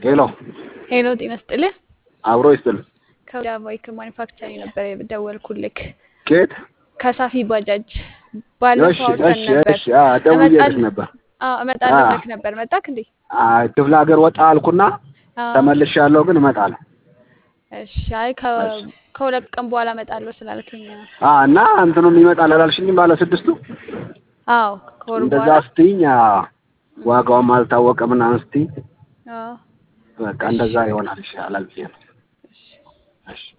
ሄሎ ሄሎ ጤና ይስጥልህ። አብሮ ይስጥል። ከወደ ባይክ ማኒፋክቸሪንግ ነበር የደወልኩልክ። ኬት ከሳፊ ባጃጅ ባለፈው እሺ አውርተን እሺ ነበር። እሺ አ ደውዬልሽ እመጣለሁ- ነበር። አዎ እመጣለሁ አ። ብለክ ነበር። መጣክ እንዴ? አይ ክፍለ ሀገር ወጣ አልኩና አዎ። ተመልሻለሁ፣ ግን እመጣለሁ። እሺ አይ ከ- እሺ። ከሁለት ቀን በኋላ እመጣለሁ ስላልከኝ ነው። አ እና እንትኑም ይመጣል አላልሽኝም? ባለ ስድስቱ አዎ ከወር እንደዛ በኋላ ስትይኝ አ፣ ዋጋውም አልታወቀ ምናምን ስትይኝ አዎ በቃ እንደዛ ይሆናል ይሻላል ብዬ ነው። እሺ እሺ